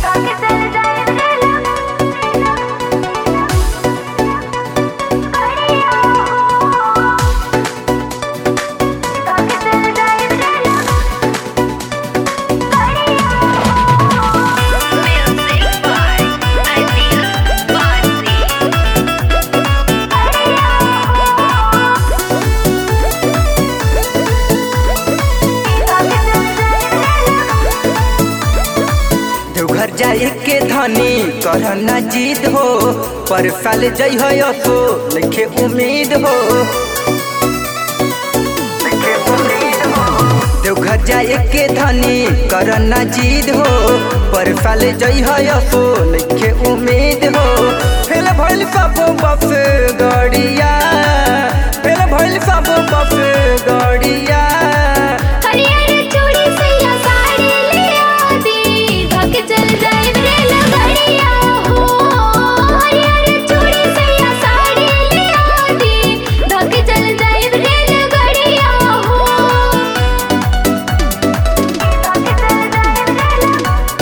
देवघर जाए के धनी करना जीत हो पर साल जई हो तो लिखे उम्मीद हो देवघर जाए के धनी करना जीत हो पर साल जई हो तो लिखे उम्मीद हो फेल भइल सब बस गड़िया फेल भइल सब बस गड़िया हरियर चूड़ी सैया साड़ी ले आदी धक चल जाए रेलगाड़िया हो हरियर चूड़ी सैया साड़ी ले आदी धक चल जाए रेलगाड़िया हो धक चल जाए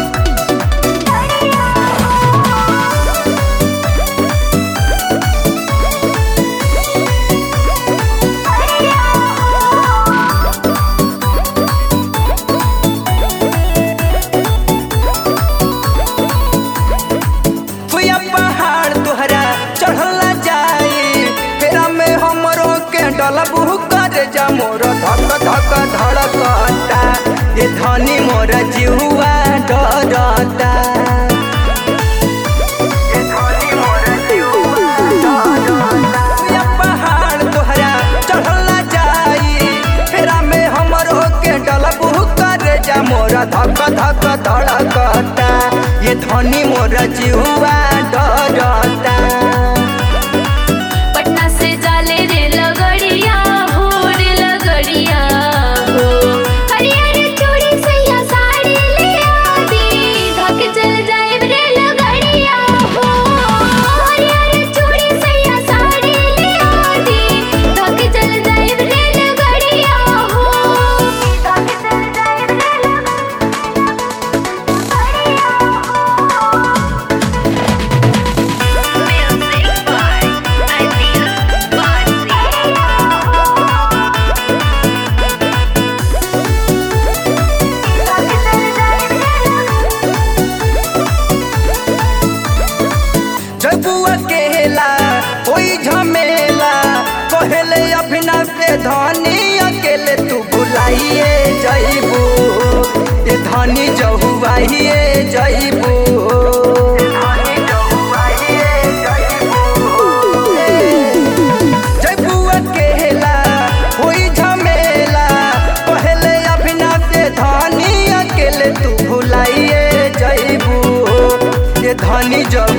सुया पहाड़ तोहरा चढ़ला जाई फेरा में हमरो के डलबू कर जा मोर धक धक धड़कता ये धनी मोर जिहुआ डरता ये धनी मोर जिहुआ डरता। सुया पहाड़ तोहरा चढ़ला जाई फेरा में हमरो के डलबू कर जा मोर धक धक धड़कता ये धनी मोर जिहुआ डरता पटना से जाले रेलगाड़िया हो रेलगाड़िया हो हरियर चूड़ी सैया साड़ी ले आदी धक चल जाए रेलगाड़िया हो हरियर चूड़ी सैया साड़ी ले आदी धक चल जाए रेलगाड़िया हो धक चल जाए Music by Anil जबुआ केला कोई झमेला कहले अभिनव से धनी अकेले तू बुलाइए जइबू ये धनी जहुआइए जइबू जबुआ केला कोई झमेला कहले अभिनव से धनी अकेले तू भुलाइए जइबू ये धनी जब